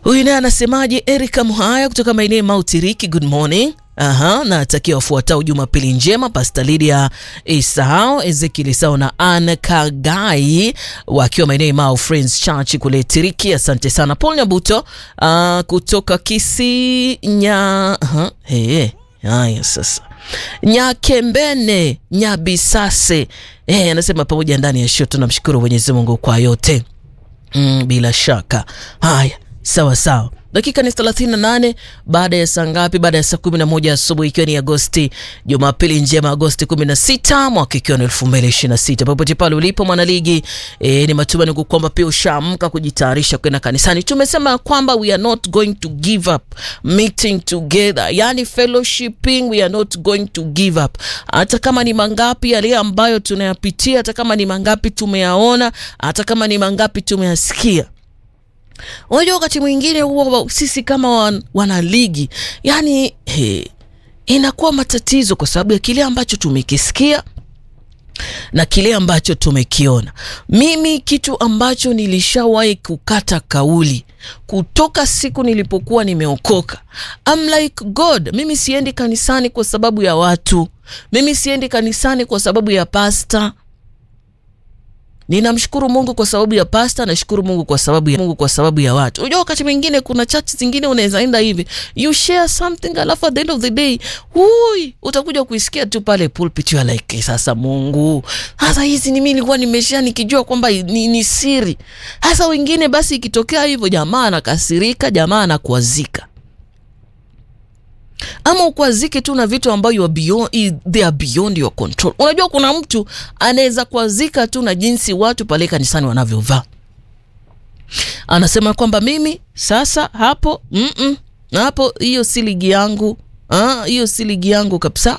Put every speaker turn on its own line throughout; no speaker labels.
Huyu naye anasemaje? Erika Muhaya kutoka maeneo Mautiriki, good morning. Aha, natakia wafuatao Jumapili njema, Pasta Lydia Isao, Ezekiel Isao na Anne Kagai wakiwa maeneo Mau Friends Church kule Tiriki. Asante sana. Paul Nyabuto uh, kutoka Kisinya. Aha, hey, haya sasa Nyakembene Nyabisase eh, anasema pamoja ndani ya show. Tunamshukuru Mwenyezi Mungu kwa yote mm, bila shaka. Haya, sawa sawa. Dakika ni 38 baada ya saa ngapi? Baada ya saa 11 asubuhi, ikiwa ni Agosti, Jumapili njema, Agosti 16 mwaka ikiwa ni 2026. Popote pale ulipo mwanaligi, e, ni matumaini kwamba pia ushaamka kujitayarisha kwenda kanisani. Tumesema kwamba we are not going to give up meeting together, yani fellowshipping, we are not going to give up, hata kama ni mangapi yale ambayo tunayapitia, hata kama ni mangapi tumeyaona, hata kama ni mangapi tumeyasikia Unajua, wakati mwingine huwa sisi kama wan, wanaligi yani he, inakuwa matatizo kwa sababu ya kile ambacho tumekisikia na kile ambacho tumekiona. Mimi kitu ambacho nilishawahi kukata kauli kutoka siku nilipokuwa nimeokoka, I'm like God, mimi siendi kanisani kwa sababu ya watu, mimi siendi kanisani kwa sababu ya pasta Ninamshukuru Mungu kwa sababu ya pasta, nashukuru Mungu kwa sababu ya Mungu kwa sababu ya watu. Unajua wakati mwingine kuna church zingine unaweza enda hivi, you share something alafu at the end of the day, hui, utakuja kuisikia tu pale pulpit you are like, sasa Mungu, hasa hizi ni mimi nilikuwa nimeshia nikijua kwamba ni, ni siri. Hasa wengine basi ikitokea hivyo, jamaa anakasirika, jamaa anakuazika ama ukwazike tu na vitu ambayo you are beyond, they are beyond your control. Unajua kuna mtu anaweza kuazika tu na jinsi watu pale kanisani wanavyovaa, anasema kwamba mimi sasa hapo mm -mm, hapo hiyo si ligi yangu, hiyo si ligi yangu kabisa,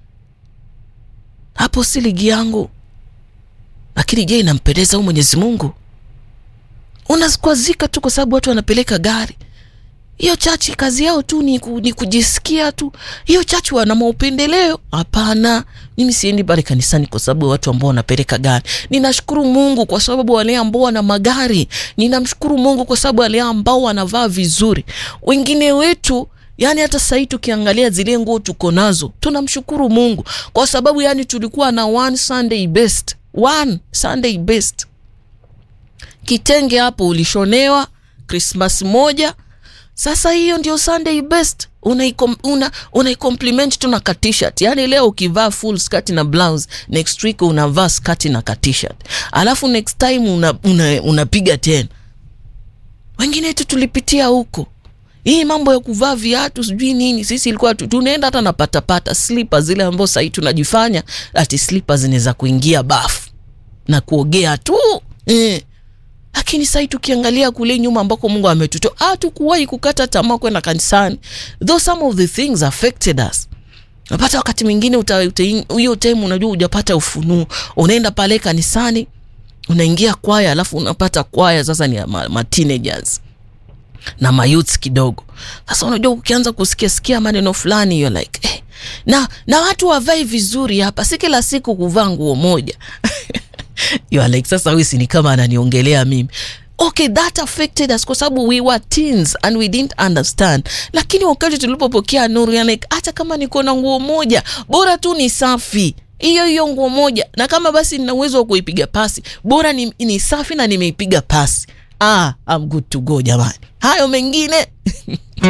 hapo si ligi yangu. Lakini je, inampendeza huyu Mwenyezi Mungu? Unakwazika tu kwa sababu watu wanapeleka gari hiyo chachi kazi yao tu ni, ku, ni kujisikia tu. Hiyo chachi wana maupendeleo? Hapana, mimi siendi pale kanisani kwa sababu watu ambao wanapeleka gari. Ninashukuru Mungu kwa sababu wale ambao wana magari. Ninamshukuru Mungu kwa sababu wale ambao wanavaa vizuri. Wengine wetu yani hata sasa hivi tukiangalia zile nguo tuko nazo, tunamshukuru Mungu kwa sababu yani tulikuwa na one Sunday best, one Sunday best. Kitenge hapo ulishonewa Christmas moja sasa hiyo ndio Sunday best, una unaicompliment tu na ka t-shirt. Yani leo ukivaa full skirt na blouse, next week unavaa skirt na ka t-shirt, alafu next time unapiga una, una tena. Wengine tu tulipitia huko hii mambo ya kuvaa viatu sijui nini, sisi ilikuwa tunaenda hata na patapata slippers zile ambazo sahii tunajifanya ati slippers zinaweza kuingia bafu na kuogea tu eh. Lakini sasa tukiangalia kule nyuma ambako Mungu ametutoa, hatukuwahi kukata tamaa kwenda kanisani, though some of the things affected us. Unapata wakati mwingine hiyo time, unajua hujapata ufunuo, unaenda pale kanisani, unaingia kwaya, alafu unapata kwaya sasa ni ma, ma teenagers na mayouths kidogo. Sasa unajua ukianza kusikia sikia maneno fulani, you're like eh, na na watu wavae vizuri hapa, si kila siku kuvaa nguo moja You are like sasa, huyu si ni kama ananiongelea mimi. Okay, that affected us kwa sababu we were teens and we didn't understand, lakini wakati tulipopokea nuru, like hata kama niko na nguo moja, bora tu ni safi hiyo hiyo nguo moja, na kama basi nina uwezo wa kuipiga pasi, bora ni, ni safi na nimeipiga pasi. Ah, I'm good to go jamani, hayo mengine